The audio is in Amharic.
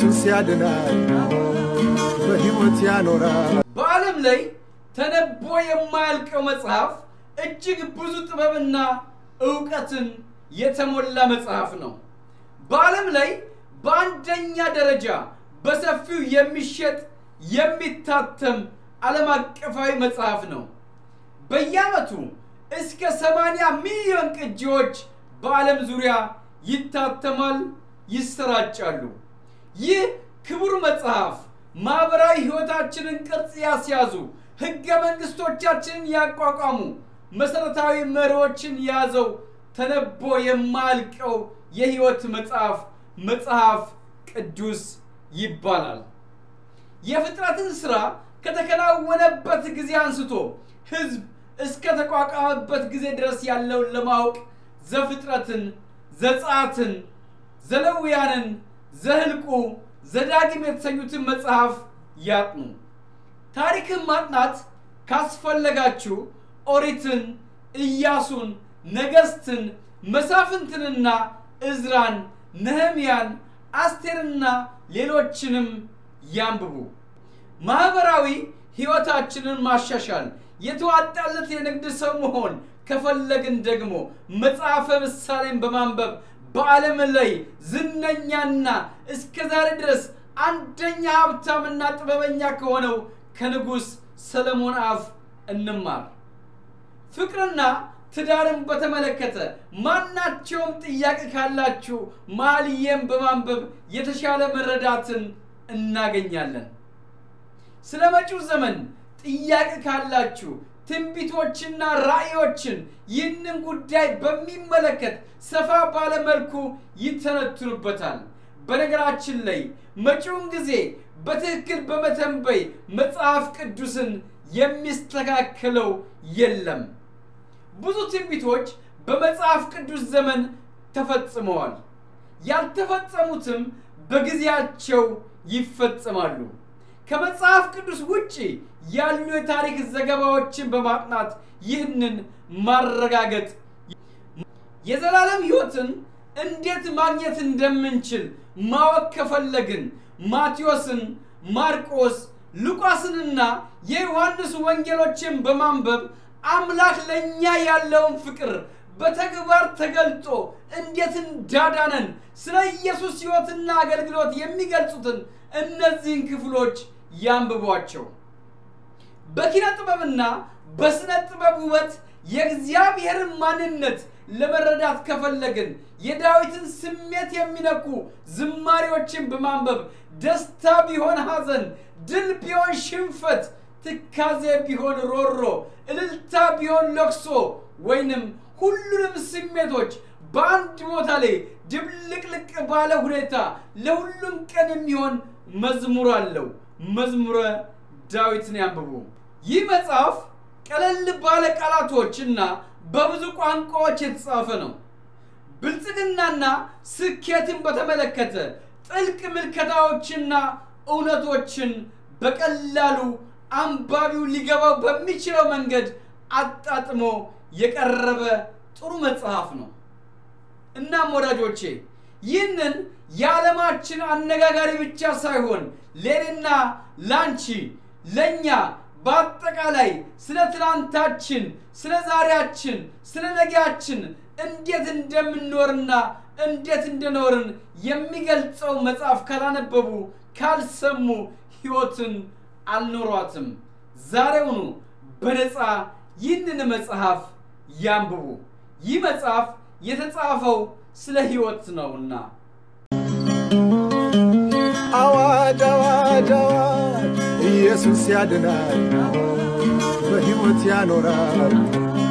ኢየሱስ ያድናል፣ በሕይወት ያኖራል። በዓለም ላይ ተነቦ የማያልቀው መጽሐፍ እጅግ ብዙ ጥበብና እውቀትን የተሞላ መጽሐፍ ነው። በዓለም ላይ በአንደኛ ደረጃ በሰፊው የሚሸጥ የሚታተም ዓለም አቀፋዊ መጽሐፍ ነው። በየዓመቱ እስከ 80 ሚሊዮን ቅጂዎች በዓለም ዙሪያ ይታተማል፣ ይሰራጫሉ። ይህ ክቡር መጽሐፍ ማኅበራዊ ሕይወታችንን ቅርጽ ያስያዙ፣ ሕገ መንግሥቶቻችንን ያቋቋሙ፣ መሠረታዊ መሪዎችን የያዘው ተነቦ የማያልቀው የሕይወት መጽሐፍ መጽሐፍ ቅዱስ ይባላል። የፍጥረትን ሥራ ከተከናወነበት ጊዜ አንስቶ ሕዝብ እስከ ተቋቋመበት ጊዜ ድረስ ያለውን ለማወቅ ዘፍጥረትን፣ ዘጸአትን፣ ዘለውያንን፣ ዘህልቁ፣ ዘዳግም የተሰኙትን መጽሐፍ ያጥኑ። ታሪክን ማጥናት ካስፈለጋችሁ ኦሪትን፣ ኢያሱን፣ ነገሥትን፣ መሳፍንትንና እዝራን፣ ነህምያን፣ አስቴርና ሌሎችንም ያንብቡ። ማኅበራዊ ሕይወታችንን ማሻሻል የተዋጣለት የንግድ ሰው መሆን ከፈለግን ደግሞ መጽሐፈ ምሳሌን በማንበብ በዓለም ላይ ዝነኛና እስከ ዛሬ ድረስ አንደኛ ሀብታምና ጥበበኛ ከሆነው ከንጉሥ ሰለሞን አፍ እንማር። ፍቅርና ትዳርን በተመለከተ ማናቸውም ጥያቄ ካላችሁ መኃልየን በማንበብ የተሻለ መረዳትን እናገኛለን። ስለ መጪው ዘመን ጥያቄ ካላችሁ ትንቢቶችና ራእዮችን ይህንን ጉዳይ በሚመለከት ሰፋ ባለ መልኩ ይተነትኑበታል። በነገራችን ላይ መጪውን ጊዜ በትክክል በመተንበይ መጽሐፍ ቅዱስን የሚስተካከለው የለም። ብዙ ትንቢቶች በመጽሐፍ ቅዱስ ዘመን ተፈጽመዋል። ያልተፈጸሙትም በጊዜያቸው ይፈጸማሉ። ከመጽሐፍ ቅዱስ ውጭ ያሉ የታሪክ ዘገባዎችን በማጥናት ይህንን ማረጋገጥ የዘላለም ሕይወትን እንዴት ማግኘት እንደምንችል ማወቅ ከፈለግን ማቴዎስን፣ ማርቆስ፣ ሉቃስንና የዮሐንስ ወንጌሎችን በማንበብ አምላክ ለእኛ ያለውን ፍቅር በተግባር ተገልጦ እንዴት እንዳዳነን ስለ ኢየሱስ ሕይወትና አገልግሎት የሚገልጹትን እነዚህን ክፍሎች ያንብቧቸው። በኪነ ጥበብና በሥነ ጥበብ ውበት የእግዚአብሔርን ማንነት ለመረዳት ከፈለግን የዳዊትን ስሜት የሚነኩ ዝማሬዎችን በማንበብ ደስታ ቢሆን ሐዘን፣ ድል ቢሆን ሽንፈት፣ ትካዜ ቢሆን ሮሮ፣ እልልታ ቢሆን ለቅሶ ወይንም ሁሉንም ስሜቶች በአንድ ቦታ ላይ ድብልቅልቅ ባለ ሁኔታ ለሁሉም ቀን የሚሆን መዝሙር አለው። መዝሙረ ዳዊትን ያንብቡ። ይህ መጽሐፍ ቀለል ባለ ቃላቶች እና በብዙ ቋንቋዎች የተጻፈ ነው። ብልጽግናና ስኬትን በተመለከተ ጥልቅ ምልከታዎችና እውነቶችን በቀላሉ አንባቢው ሊገባው በሚችለው መንገድ አጣጥሞ የቀረበ ጥሩ መጽሐፍ ነው። እናም ወዳጆቼ ይህንን የዓለማችን አነጋጋሪ ብቻ ሳይሆን ለእኔና ላንቺ ለእኛ በአጠቃላይ ስለ ትናንታችን፣ ስለ ዛሬያችን፣ ስለ ነገያችን እንዴት እንደምንኖርና እንዴት እንደኖርን የሚገልጸው መጽሐፍ ካላነበቡ ካልሰሙ ሕይወትን አልኖሯትም። ዛሬውኑ በነፃ ይህንን መጽሐፍ ያንብቡ። ይህ መጽሐፍ የተጻፈው ስለ ሕይወት ነውና። አዋጅ አዋጅ አዋጅ ኢየሱስ ያድናል፣ በሕይወት ያኖራል።